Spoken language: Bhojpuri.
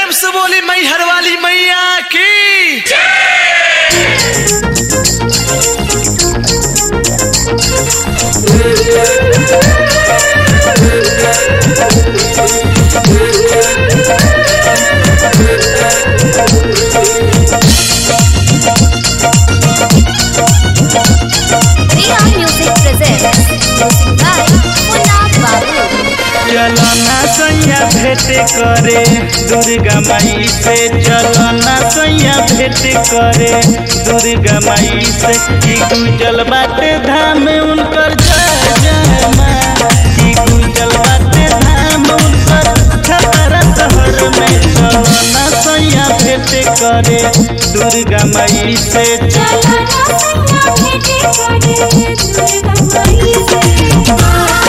प्रेम से बोली मैहर वाली मैया की Riya Music presents music by Munna Babu. चलना सैया भेंट करे दुर्गा माई से चलना सैया भेंट करे दुर्गा माई से की गुजल बाटे धाम उनकर जय जय माँ की गुजल बाटे धाम उनकर छतरा शहर में चलना सैया भेंट करे दुर्गा माई से चलना सैया भेंट करे दुर्गा माई से